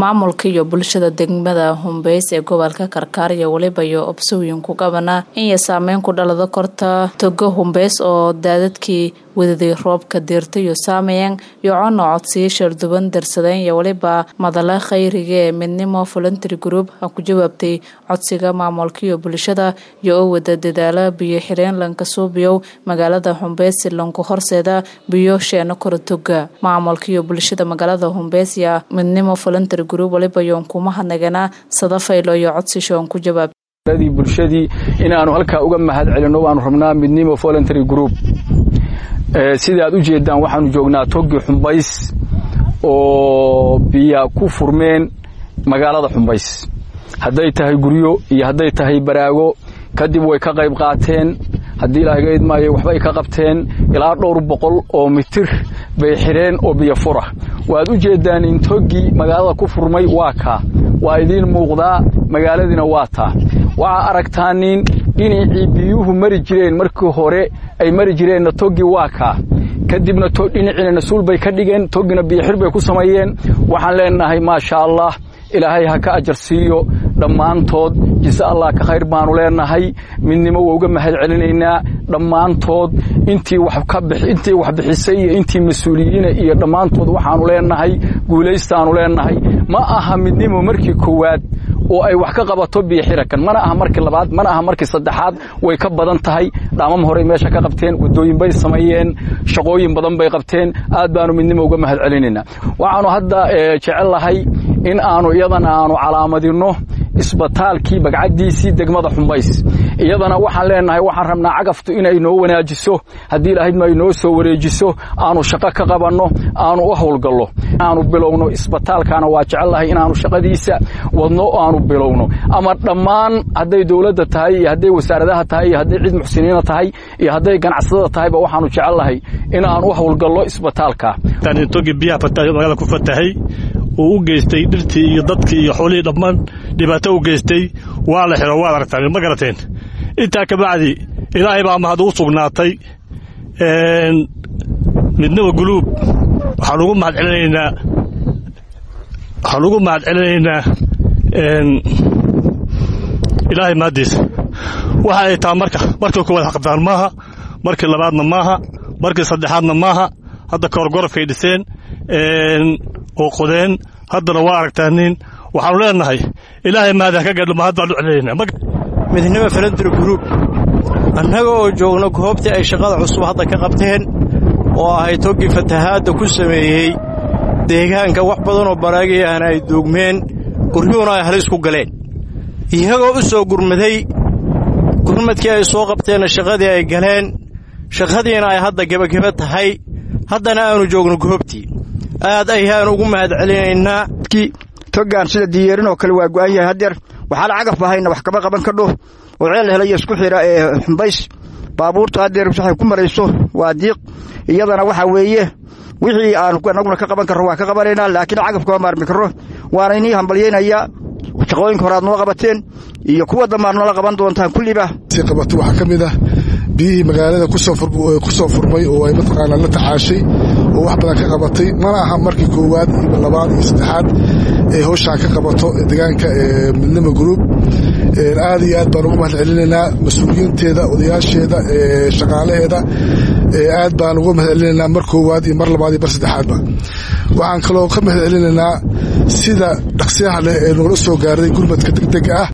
maamulka iyo bulshada degmada humbeys ee gobolka karkaar iyo weliba iyo obsooyin ku qabana inay saameyn ku dhalado korta togo humbeys oo daadadkii wadaday roobka diirta iyo saameyan iyo cona codsiyo sharduban darsadeen iyo weliba madala khayriga ee midnimo voluntary group ha ku jawaabtay codsiga maamulka iyo bulshada iyo oo wada dadaala biyo xireen lankasuubiyow magaalada humbeys lanku horseeda biyo sheeno kora toga maamulka iyo bulshada magaalada humbeys ya midnimo voluntary group waliba yoon kuma hadnagana sadafaylo iyo codsishoon ku jawaab bulshadii inaanu halkaa uga mahad celino waanu rabnaa midnimo voluntary group sida aad u jeedaan waxaanu joognaa togi xumbays oo biya ku furmeen magaalada xumbays hadday tahay guryo iyo hadday tahay baraago kadib way ka qayb qaateen haddii ilaahay ga idmaayo waxbay ka qabteen ilaa dhowr boqol oo mitir bay xidheen oo biyo fura waad u jeeddaan in toggii magaalada ku furmay waa kaa waa idiin muuqdaa magaaladiina waa taa waxaa aragtaanin dhinacii biyuhu mari jireen markii hore ay mari jireenna toggii waa kaa kadibna dhinaciina nasuul bay ka dhigeen toggina biyoxir bay ku sameeyeen waxaan leenahay maasha allah ilaahay ha ka ajar siiyo dhammaantood jise allah ka khayr baanu leenahay midnimo waa uga mahad celinaynaa dhammaantood intii intii wax bixisay iyo intii mas-uuliyiina iyo dhammaantood waxaanu leenahay guulaystaanu leenahay ma aha midnimo markii koowaad oo ay wax ka qabato biyoxirakan mana aha markii labaad mana aha markii saddexaad way ka badan tahay dhaamam horey meesha ka qabteen waddooyin bay sameeyeen shaqooyin badan bay qabteen aad baanu midnimo uga mahad celinaynaa waxaanu hadda jecel lahay in aanu iyadana aanu calaamadinno isbitaalkii bagcaddiisii degmada xumbays iyadana waxaan leenahay waxaan rabnaa cagaftu inay noo wanaajiso haddii ilaahydma ay noo soo wareejiso aanu shaqo ka qabanno aanu u howlgallo aanu bilowno isbitaalkana waa jecellahay inaanu shaqadiisa wadno aanu bilowno ama dhammaan hadday dowladda tahay iyo hadday wasaaradaha tahay iyo hadday cid muxsiniina tahay iyo hadday ganacsatada tahayba waxaanu jecellahay in aan u howlgallo isbitaalka togi biyaha magaalada ku fatahay uu u geystay dhirtii iyo dadkii iyo xoolihii dhammaan dhibaato u geystay waa la xidho waad aragtaan ma garateen intaa ka bacdi ilaahay baa mahad uu sugnaatay midnaba guluub waxaan ugu mahad celinaynaa waxaan ugu mahad celinaynaa ilaahay mahaddiisa waxa ay taha marka markii koowaad xaqdaan maaha markii labaadna maaha markii saddexaadna maaha hadda kahor gorofkay dhiseen oo qodeen haddana waa aragtaanin waxaanu leenahay ilaahay mahad ha ka gadho mahad baan u celinaynaa midnimo falandri gruub annaga oo joogno goobtii ay shaqada cusub hadda ka qabteen oo ahay toggii fatahaadda ku sameeyey deegaanka wax badanoo baraagayahana ay duugmeen guryuhuna ay halis ku galeen iyagoo u soo gurmaday gurmadkii ay soo qabteenna shaqadii ay galeen shaqadiina ay hadda gebageba tahay haddana aanu joogno goobtii aad ayaan ugu mahad celinaynaa toggaan sida diyeerin oo kale waa go'an yahay haddeer waxaala cagaf bahayna wax kama qaban kadho oo ceel helaya isku xidha ee xumbays baabuurta haddeer waxay ku marayso waa diiq iyadana waxaa weeye wixii aan anaguna ka qaban karro waan ka qabanaynaa laakiin cagaf kama maarmi karro waana inii hambalyaynayaa shaqooyinka hore aad noo qabateen iyo kuwa dambaad noola qaban doontaan kulliba si qabato waxaa ka mid ah biyihii magaalada ku soo furmay oo ay mataqaanaa la tacaashay oo wax badan ka qabatay mana aha markii koowaad iyo labaad iyo saddexaad ee howshaan ka qabato deegaanka midnimo gruub aad iyo aad baan ugu mahad celinaynaa mas-uuliyiinteeda odayaasheeda shaqaalaheeda aad baan uga mahad celinaynaa mar koowaad iyo mar labaad iyo mar saddexaadba waxaan kaloo ka mahad celinaynaa sida dhaqsiyaha leh ee nogala soo gaarday gurmadka degdega ah